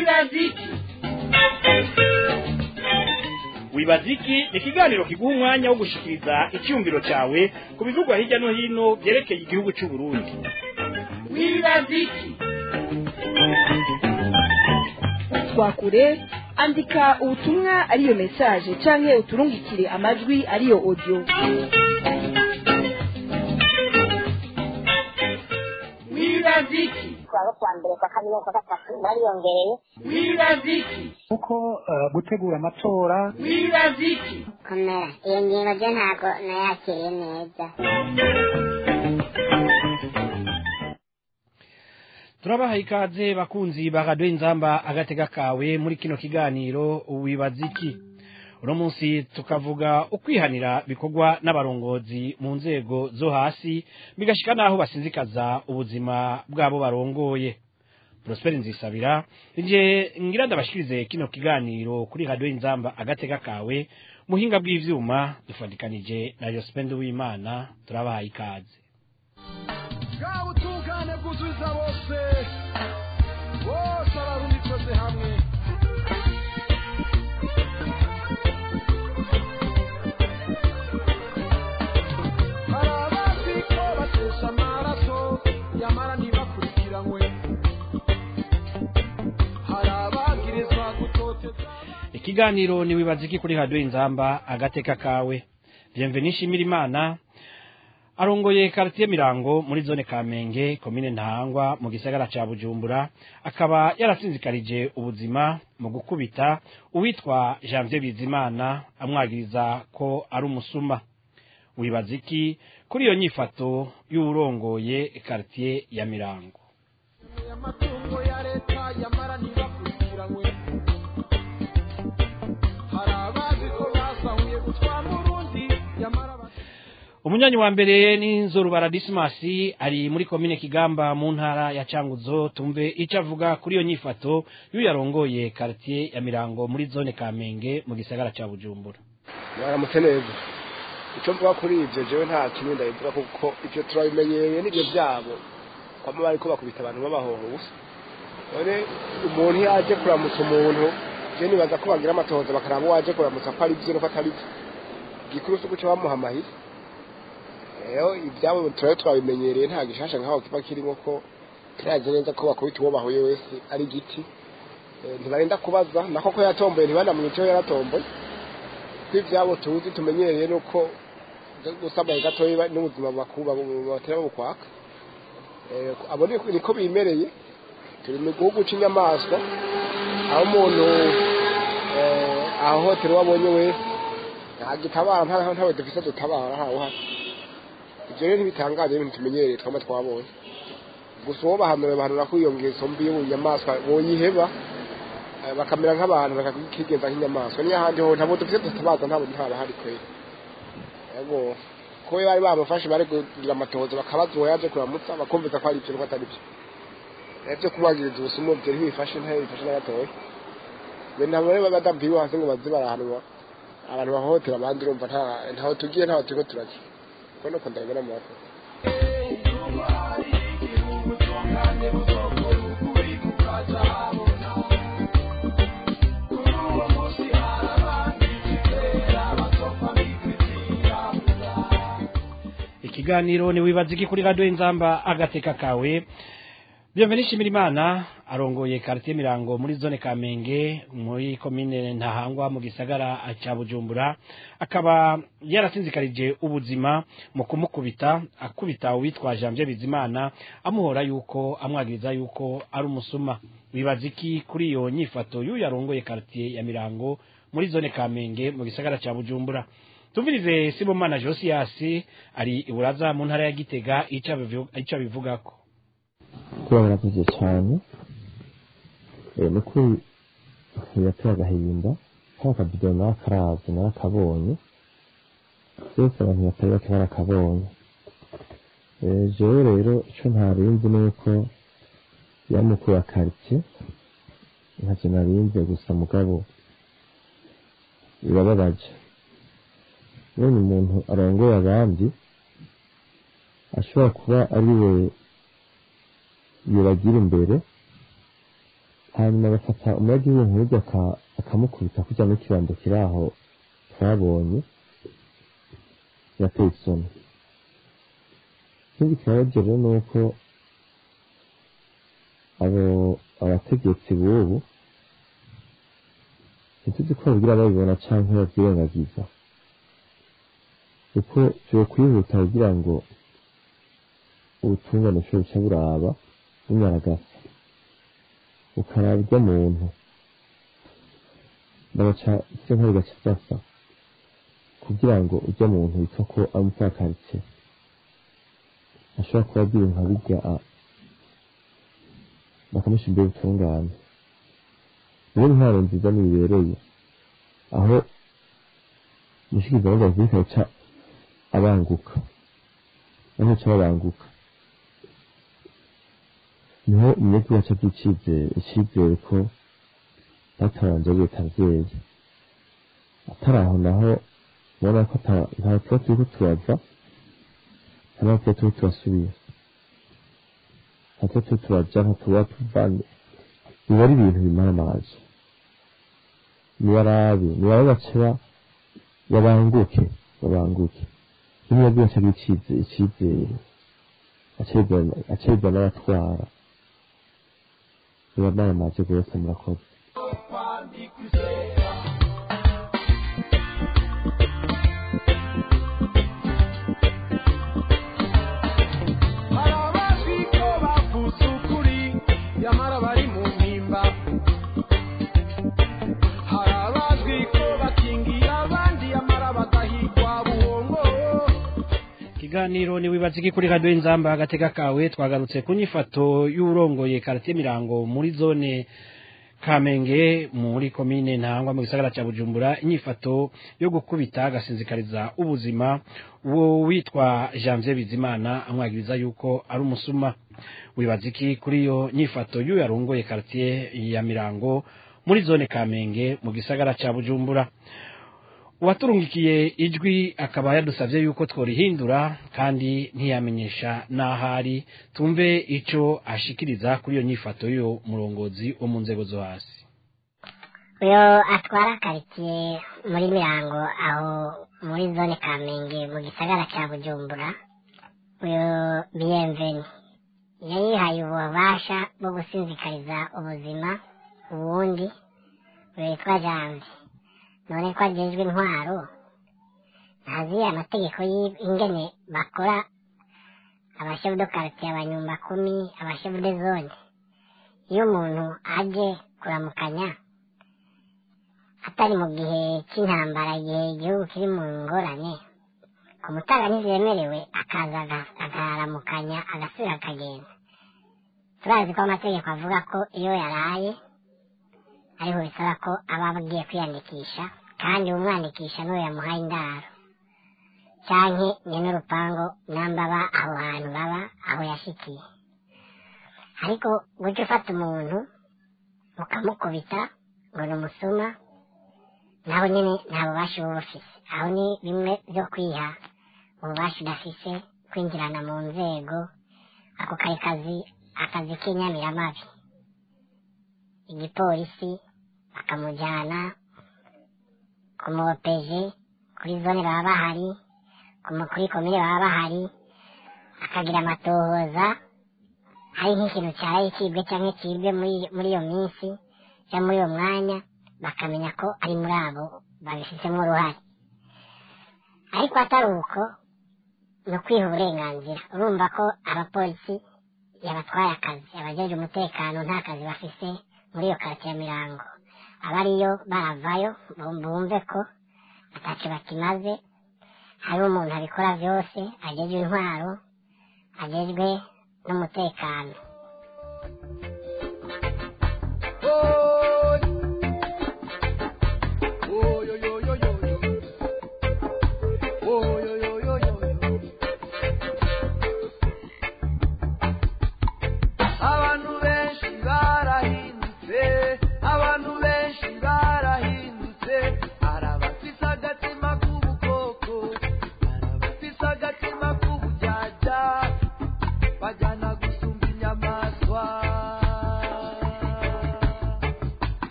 wibaziki wibaziki ni ikiganiro kiguha umwanya wo gushikiriza icyumviro cyawe ku bivugwa hirya no hino byerekeye igihugu cy'u Burundi wibaziki twakure andika ubutumwa ariyo message canke uturungikire amajwi ariyo audio wibaziki kuwa kuwa mbere kwa kabiri kwa gatatu bariyongereye wibaziki kuko eh, gutegura amatora wibaziki komera iyo ngingo ryo ntabwo nayakiriye neza turabaha ikaze bakunzi ba radiyo inzamba agatega kawe muri kino kiganiro wibaza iki uno munsi tukavuga ukwihanira bikorwa n'abarongozi mu nzego zo hasi bigashika n'aho basinzikaza ubuzima bw'abo barongoye Prosper Nzisabira nje ngira ndabashikirize kino kiganiro kuri radiyo inzamba agatega kawe muhinga bw'ivyuma dufadikanije na Yospende w'Imana turabaha ikaze bwa butungane bwuzuza bose bose abarubikoze hamwe hari abazi ko batesha amaraso nyamara ntibakurikiranwe hari abagirizwa gutoteza ikiganiro ni wibaza iki kuri radiyo inzamba agateka kawe bienvenue nshimira imana arongoye karitiye mirango muri zone kamenge komine ntahangwa mu gisagara ca bujumbura akaba yarasinzikarije ubuzima mu gukubita uwitwa janvier bizimana amwagiriza ko ari umusuma wibaza iki kuri iyo nyifato y'uwurongoye karitiye ya mirango amatungo ya leta yamara ntibakurikiranwe hari abazi ko basahuye gutwara urundi yamara bati umunyanyi wa mbere ni nzorubara disimasi ari muri komine kigamba mu ntara ya canguzo tumve icyo avuga kuri iyo nyifato y'uyu yarongoye karitiye ya mirango muri zone kamenge mu gisagara ca bujumbura mwaramutse neza icyo mvuga kuri ibyo jewe nta kintu ndabivuga kuko ibyo turabimenyereye n'ibyo byabo kwama bariko bakubita abantu babahoha ubusa none umuntu iyo aje kuramutsa umuntu je nibaza ko bagira amatohoza bakaraba uwo aje kuramutsa ko ari byo nuko atari byo gikuru si uguca bamuha amahiri rero ibyabo turabe twabimenyereye nta gishasha nkaho kiba kirimo ko turazi neza ko bakubita uwo bahuye wese ari igiti Eh, ntibarinda kubaza nako ko yatomboye ntibanamwiceho yaratomboye ko ibyabo tuzi tumenyereye nuko gusamaye gatoya n'ubuzima bakuba batera bukwaka Eh, abo ni- niko bimereye turi mu gihugu cy'inyamaswa aho umuntu eh, ahohotera uwo abonye wese ntagitabara nta ntawe dufise dutabara ntawe uhari ibyo rero ntibitangaje ibintu tumenyereye twama twabonye gusa uwo bahanura bahanura ko iyo ngeso mbi y'ubunyamaswa boyiheba eh, bakamera nk'abantu bakakigenza nk'inyamaswa niyo ahandi ho ntabwo dufise dutabaza ntabwo ntabahari kweri yego ko bari bamufashe bari kugira amatohoza bakabaza uwo yaje kuramutsa bakumviza ko ari ibyo nuko atari byo Eh, byo kumwagiriza ubusumu byo ntibifashe ntibifashe na gatoya be ntabwo rero badambiwe hasi ngo baze barahanwa abantu bahohotera abandi urumva nta ntaho tugiye ntaho turiko turajya kuko nuko ndabibona mu bafite ikiganiro ni wibaza iki kuri radiyo inzamba agateka kawe bienvenue nshimira imana arongoye karitiye mirango muri zone kamenge muri komine ntahangwa mu gisagara ca bujumbura akaba yarasinzikarije ubuzima mu kumukubita akubita uwitwa janvier bizimana amuhora yuko amwagiriza yuko ari umusuma wibaza iki kuri iyo nyifato y'uyu yarongoye karitiye ya mirango muri zone kamenge mu gisagara ca bujumbura tumvirize sibomana josiyasi ari iburaza mu ntara ya gitega ico abivu- ico abivugako kuba baravuze cyane eh, ni ukuri biratera agahinda kano kabido nawe akarazi narakabonye byose abantu batari bake barakabonye Eh, jewe rero ico ntarinzi ni uko yamukuru wa karitsiye ntacyo narinze gusa mugabo birababaje none umuntu arongoye abandi ashobora kuba ari we yobagira imbere hanyuma agafata umunyagihugu nk'uryo aka- akamukubita kujya mu kibando kiri aho twabonye birateye isoni ikindi kibabaje rero ni uko abo abategetsi b'ubu ntituzi ko babwira babibona canke babyirengagiza kuko vyo kwihuta kugira ngo ubutungane bushobore buca buraba bunyaragasa bukaraba iryo muntu bagaca ivyo nkora bigaca vyasa kugira ngo urya muntu witwa ko ari umupfakaritse ashobora kuba agira nka birya a- bakamusha imbere ubutungane niyo intwaro nziza nibereye aho umushikizamanza w'afurika aca abanguka aho aca babanguka niho umunyagihugu aca agira icizere icizere ko batabanje ari leta abyeyi atari aho naho ubona ko ata- nta tuba turiko turava nta n'aho tuba turiko turasubira nta tuba turiko turaja nta tuba tuvanye biba ari ibintu bimara amazi nibarabe nibarabe baceba babanguke babanguke n'umuyagihugu aca agira icizere icizere acibwa n'abatwara biba maramaze rwose murakoze hari abazi ko bavuze ukuri nyamara bari mu mpimba hari abazwi ko bakingira abandi nyamara bagahigwa buhongo ikiganiro ni wibaza iki kuri radiyo inzamba agatega kawe twagarutse ku nyifato y'urongoye karate mirango muri zone kamenge muri komine ntangwa mu gisagara cya bujumbura inyifato yo gukubita agasinzikariza ubuzima uwo witwa janvier bizimana amwagiriza yuko ari umusuma wibaza iki kuri iyo nyifato y'uwo yarongoye karate ya mirango muri zone kamenge mu gisagara cya bujumbura uwaturungikiye ijwi akaba yadusabye yuko tworihindura kandi ntiyamenyesha n'ahari tumve icyo ashikiriza kuri iyo nyifato y'uwo murongozi wo mu nzego zo hasi uyu atwara karitsiye muri mirango aho muri zone kamenge mu gisagara cya bujumbura uyu biyemveni yayihaye ububasha bwo gusinzikariza ubuzima ubundi uyu witwa janvier none ko agejwe intwaro ntazi amategeko y'ingene bakora abashefu do karitsiye abanyumba kumi abashefu de zone iyo umuntu aje kuramukanya atari mu gihe cy'intambara igihe igihugu kiri mu ngorane ku mutanga ntibyemerewe akaza aga- akaramukanya agasubira akagenda turazi ko amategeko avuga ko iyo yaraye ariho bisaba ko aba agiye kwiyandikisha kandi umwandikisha n'uwo yamuhaye indaro canke nyene urupango namba aba aho hantu baba aho yashikiye ariko guca ufata umuntu ukamukubita ngo ni umusuma naho nyene nta bubasha uba bufise aho ni bimwe vyo kwiha ububasha udafise kwinjirana mu nzego ako kari kazi akazi k'inyamiramabi igipolisi bakamujyana ku muopeje kuri zone baba bahari ku mu- kuri komine baba bahari akagira amatohoza hari nk'ikintu cyaraye kibwe cyangwa kibwe muri muri iyo minsi cyangwa muri uwo mwanya bakamenya ko ari muri abo babifitemo uruhare ariko atari uko ni ukwiha uburenganzira urumva ko abapolisi yabatwaye akazi abajeje umutekano nta kazi bafise muri iyo karitsiye mirango abariyo baravayo bum- bumve ko ataco bakimaze hariho umuntu abikora byose agejwe intwaro agejwe n'umutekano abantu benshi barahindutse abantu benshi barahindutse hari abafise agatima k'ubukoko hari abafise agatima k'ubujyaja bajyana gusumba inyama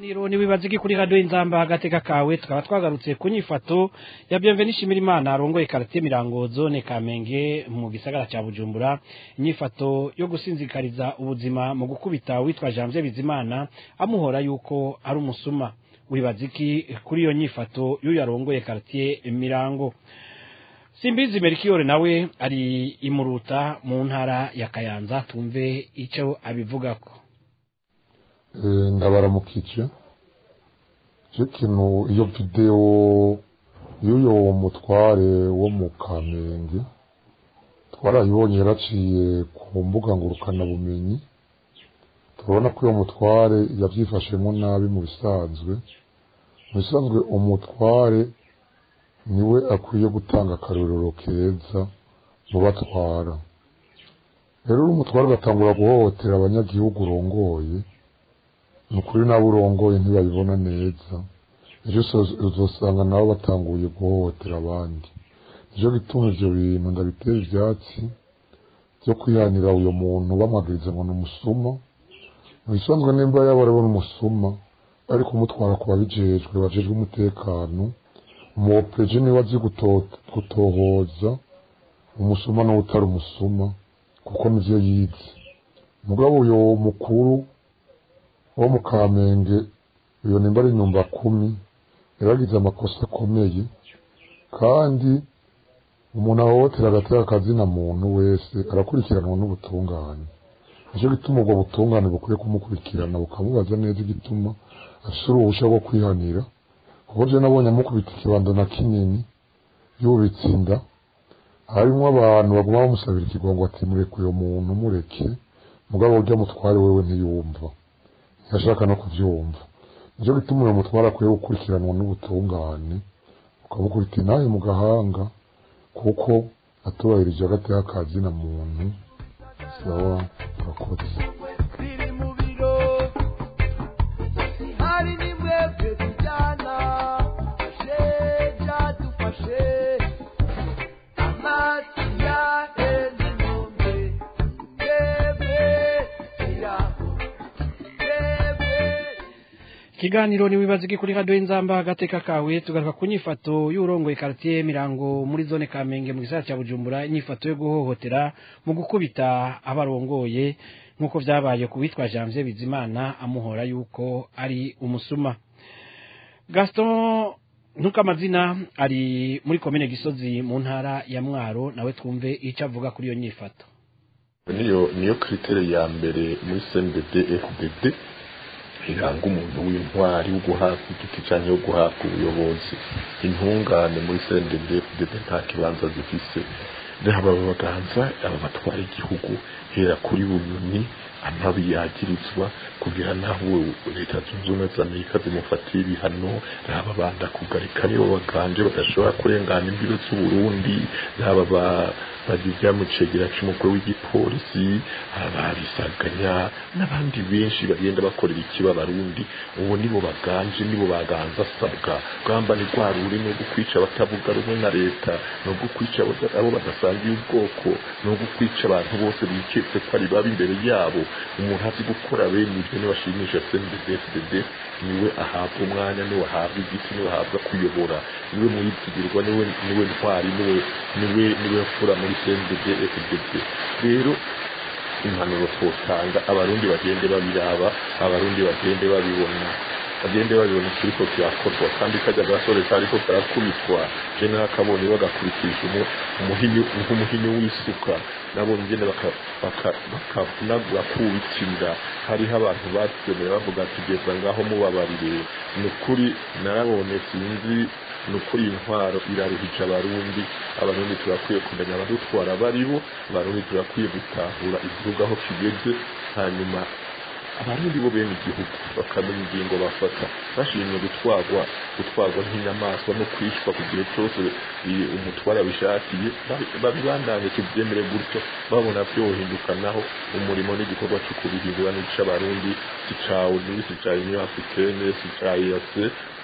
Niro ni wibaza iki kuri radio inzamba agateka kawe tukaba twagarutse ku nyifato ya Bienvenue Shimirimana arongoye quartier Mirango zone Kamenge mu gisagara ca Bujumbura inyifato yo gusinzikariza ubuzima mu gukubita witwa Janvier Bizimana amuhora yuko ari umusuma wibaza iki kuri iyo nyifato y'uyu arongoye quartier Mirango Simbizi Merkiore nawe ari imuruta mu ntara ya Kayanza tumve ico abivugako Eh, ndabaramukije je kintu iyo video y'uyo mutware wo mu kamenge twarayibonye yaraciye ku mbuga ngurukana bumenyi turabona ko uyo mutware yavyifashemo nabi mu bisanzwe mu bisanzwe umutware niwe akwiye gutanga akarorero keza mu batwara rero uri umutware ugatangura guhohotera abanyagihugu urongoye ni ukuri nabo urongoye ntibabibona neza ejo uzo- uzosanga nabo batanguye guhohotera abandi nicyo gituma ivyo bintu ndabitera ivyatsi vyo kwihanira uyo muntu bamwagiriza ngo ni umusuma mu bisanzwe nimba yaba ariwe n'umusuma ariko umutwara ku babijejwe bajejwe umutekano umuopeje niwe azi guto- gutohoza umusuma n'uwutari umusuma kuko nivyo yize mugabo uyo mukuru wo mu kamenge uyo nimba ari nyumba kumi yaragize amakosa akomeye kandi umuntu ahohotera agatera akazina muntu wese arakurikiranwa n'ubutungane nicyo gituma ubwo butungane bukwiye kumukurikirana bukamubaza neza igituma afise uruhusha rwo kwihanira kuko je nabonye amukubita ikibando na kinini yubitse inda harimwo abantu baguma bamusabira ikigongo ati mureke uyo muntu mureke mugabo urya mutware wewe ntiyumva ntiyashaka no kuvyumva nicyo gituma uyo mutware akwiye gukurikiranwa n'ubutungane ukamukubita inahe mu gahanga kuko atubahirije agateka kazina muntu sawa urakoze biri mu biro hari n'imwebwe tujyana sheja dufashe amazi ya hene nombe twebwe iraho twebwe Ikiganiro ni wibaza iki kuri radio inzamba agateka kawe tugaruka ku nyifato y'urongoye quartier Mirango muri zone Kamenge mu gisagara ca Bujumbura inyifato yo guhohotera mu gukubita abarongoye nkuko vyabaye ku witwa Janvier Bizimana amuhora yuko ari umusuma Gaston Ntukamazina ari muri komine Gisozi mu ntara ya Mwaro nawe twumve ico avuga kuri iyo nyifato niyo niyo kritere ya mbere muri CNDD FDD iranga umuntu w'intwari wo guhabwa igiti cyangwa wo guhabwa ubuyobozi intungane muri CNDD FDD nta kibanza zifise rero aba baganza aba batwara igihugu hera kuri bunyoni amabi yagirizwa kugira naho leta zunze ubumwe za amerika zimufatira ibihano raba banda kugarika nibo baganje badashobora kurengana imbibe z'uburundi raba ba- bagize mu cegera c'umukuru w'igipolisi ababisaganya n'abandi benshi bagenda bakorera ikiba abarundi ubu nibo baganje nibo baganza asabwa rwamba ni rwa ruri ni ugukwica abatavuga rumwe na leta ni ugukwica abo- abo badasangiye ubwoko ni ugukwica abantu bose biketse ko ari babi imbere yabo umuntu azi gukora bene ibyo nibashimisha CNDD-FDD niwe ahabwa umwanya niwe ahabwa igiti niwe ahabwa kuyobora niwe mwizigirwa niwe niwe ntwari niwe niwe niwe mfura muri CNDD-FDD rero impanuro twotanga abarundi bagende babiraba abarundi bagende babibona bagende babibona ikiriko kirakorwa kandi kajya gasore kariko karakubitwa je nakabonye bagakurikije umu- umuhini nk'umuhini w'isuka nabonye ingene baka- baka- bakavunagura kubitsinda hariho abantu batemeye bavuga ati geza ngaho mubabarire ni ukuri narabonye sinzi ni ukuri iyi ntwaro iraruhije abarundi abarundi turakwiye kumenya abadutwara baribo abarundi turakwiye gutahura igihugu aho kigeze hanyuma abarundi bo bene igihugu bakamenya ingingo bafata bashimye gutwarwa gutwarwa nk'inyamaswa no kwishwa ku gihe cyose i- umutware abishakiye babi- babibandanye tubyemere gutyo babona byohinduka naho umurimo n'igikorwa cyo kubihindura n'ic'abarundi si cawe si ca union africaine si ca EAC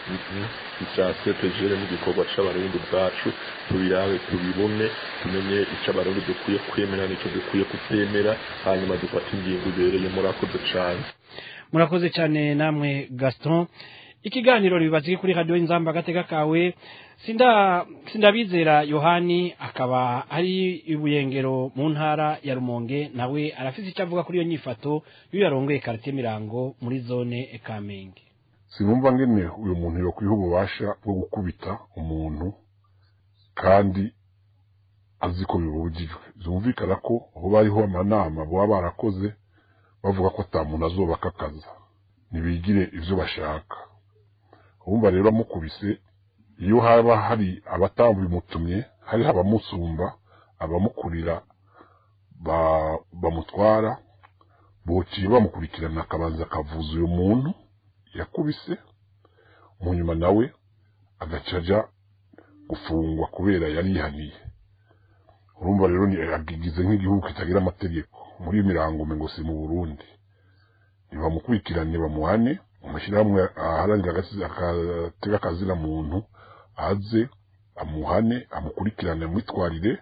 icya sepejere n'igikorwa c'abarundi ubwacu tubirabe tubibone tumenye ico abarundi dukwiye kwemera n'ico dukwiye kutemera hanyuma dufate ingingo ibereye murakoze cane murakoze cyane namwe gaston ikiganiro ribazi kuri radiyo inzamba agatega kawe sinda sindabizera yohani akaba ari ibuyengero mu ntara ya rumonge nawe arafite icyo avuga kuri iyo nyifato y'uyu yarongoye karite mirango muri zone kamenge sinumva ngene uyu muntu yokwiha ububasha bwo gukubita umuntu kandi azi ko bibujijwe byumvikana ko hoba hariho amanama baba barakoze bavuga ko ata muntu azobakakaza ntibigire ivyo bashaka urumva rero amukubise iyo haba hari abatabimutumye hari abamusumba abamukurira ba- bamutwara bociye bamukurikirana akabanza akavuza uyu muntu yakubise mu nyuma nawe agaca aja gufungwa kubera yari yihaniye urumva rero ni agigize nk'igihugu kitagira amategeko muri iyi mirango ngo si mu burundi nibamukurikirane bamuhane amashyirahamwe aharanira agasi- agatega akazina muntu aze amuhane amukurikirane amwitwarire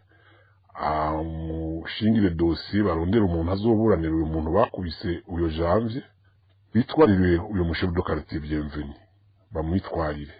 amushingire dosiye barondere umuntu azoburanira uyu muntu bakubise uyo janvier bitwarire uyu mushefu do quartier bienveni bamwitwarire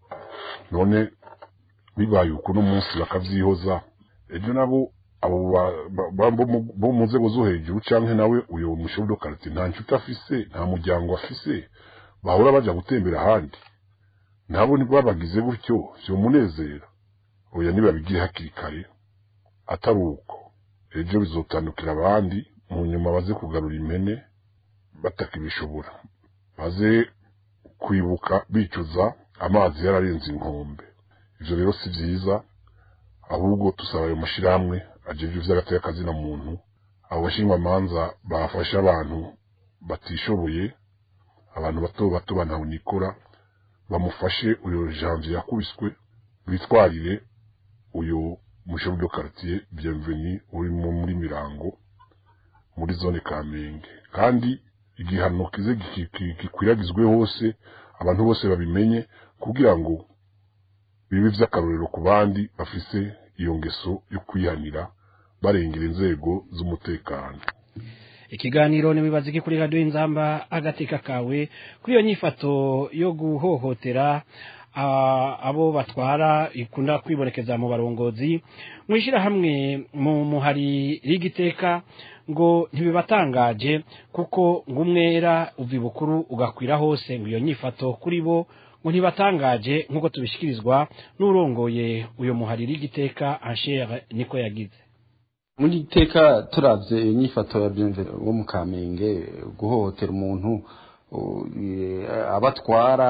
none bibaye uko no munsi bakavyihoza ejo nabo abo ba- ba- ba- bo mu- bo mu nzego zo hejuru canke nawe uyo mushefu do quartier nta nshuti afise nta muryango afise bahora baja gutembera ahandi nabo babagize gutyo vyomunezera oya nibabigire hakiri kare atari uko ejo bizotandukira abandi mu nyuma baze kugarura impene batakibishobora baze kwibuka bicuza amazi yararenze inkombe ivyo rero si vyiza ahubwo tusaba ayo mashirahamwe ajejwe ivy'agateka kazina muntu abo bashingwamanza bafasha abantu batishoboye abantu bato bato banawunikora bamufashe uyo janvier yakubiswe bitwarire uyu mushefu de quartier bienveni uri mu- muri mirango muri zone kamenge kandi igihano kize giki- ki- gikwiragizwe hose abantu bose babimenye kugira ngo bibe vy'akarorero ku bandi bafise iyo ngeso yo kwihanira barengera inzego z'umutekano ikiganiro ntibibaze iki kuri radiyo inzamba agateka kawe kuri iyo nyifato yo guhohotera ah, abo batwara ikunda kwibonekeza mu barongozi mu ishyirahamwe mu muhari rigiteka ngo ntibibatangaje kuko ngo umwera uva ibukuru ugakwira hose ngo iyo nyifato kuri bo ngo ntibatangaje nk'uko tubishyikirizwa n'urongoye uyu muhari rigiteka anshere niko yagize muri iteka turavye iyo nyifato ya bienveni wo mu kamenge guhohotera umuntu u- e, abatwara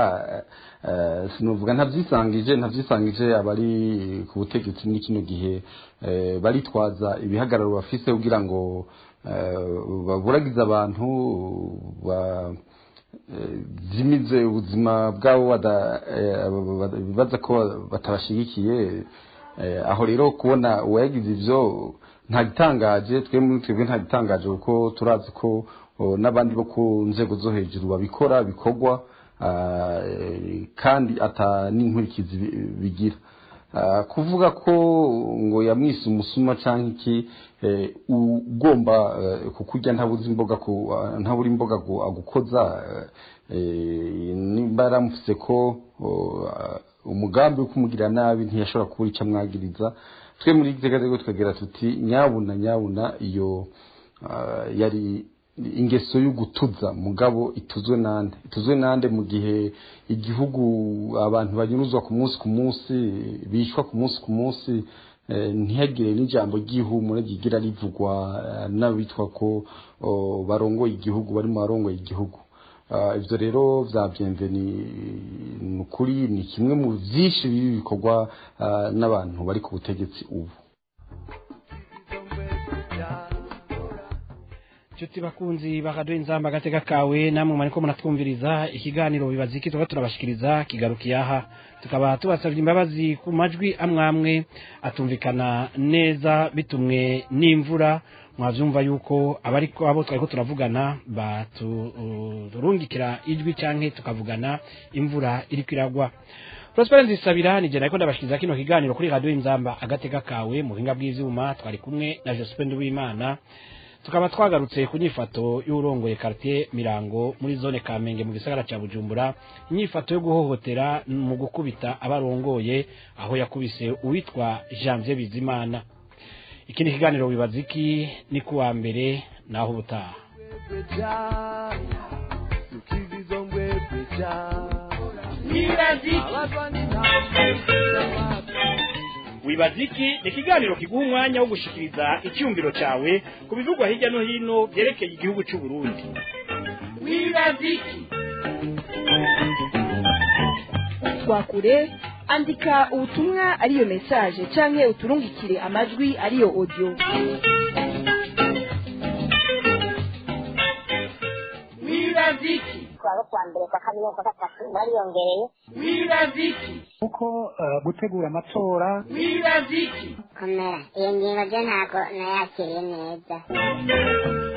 eh, sinuvuga ntavyisangije ntavyisangije abari ku butegetsi muri kino gihe eh, baritwaza ibihagararo bafise kugira ngo eh, baburagize abantu ba eh, zimize ubuzima bwabo bada- eh, bada- bibaza ko batabashigikiye Eh, aho rero kubona uwayagize ivyo nta gitangaje twe muri twebwe nta gitangaje kuko turazi ko oh, n'abandi bo ku nzego zo hejuru babikora bikorwa ah, eh, kandi ata n'inkurikizi bi- bigira Ah, kuvuga ko ngo yamwise umusuma canke iki eh, ugomba eh, kukurya ntabuze imboga ku ah, ntabura imboga gu- agukoza eh, nimba yaramufise ko oh, ah, umugambi wo kumugirira nabi ntiyashobora kubura icyo amwagiriza twe muri gitega rero tukagira tuti nyabuna nyabuna iyo ah, yari ingeso yo gutuza mugabo ituzwe nande ituzwe nande mu gihe igihugu abantu banyuruzwa ku munsi ku munsi bishwa ku munsi ku munsi eh, ntihagire n'ijambo ry'ihumure ryigira rivugwa eh, n'abitwa ko oh, barongoye igihugu bari mu barongoye igihugu Ah, ivyo rero vya bienveni ni ukuri ni kimwe mu vyinshi bibi bikorwa ah, n'abantu bari ku butegetsi ubu Chuti bakunzi bakaduha inzamba agateka kawe namwe mwariko muratwumviriza ikiganiro bibaza iki tuba turabashikiriza kigarukiye aha tukaba tubasabye imbabazi ku majwi amwe amwe atumvikana neza bitumwe n'imvura mwavyumva yuko abariko abo twariko turavugana baturungikira ijwi canke tukavugana imvura iriko iragwa Prosper Nzisabira nije nariko ndabashikiriza kino kiganiro kuri radio inzamba agateka kawe mu buhinga bw'ivyuma twari kumwe na Josephine Nduwimana tukaba twagarutse ku nyifato y'urongoye quartier mirango muri zone kamenge mu gisagara ca bujumbura inyifato yo guhohotera mu gukubita abarongoye aho yakubise uwitwa janvier bizimana ikindi kiganiro wibaza iki ni kuwa mbere naho ubutaha wibaza iki ni ikiganiro kiguha umwanya wo gushikiriza icyumviro cyawe ku bivugwa hirya no hino byerekeye igihugu cy'u Burundi wibaza iki twakure andika ubutumwa ariyo message canke uturungikire amajwi ariyo audio wibaza iki kuwa kuwa mbere kwa kabiri no kwa gatatu bariyongereye wibaza iki kuko eh, gutegura amatora wibaza iki komera iyo ngingo ryo ntabwo nayakiriye neza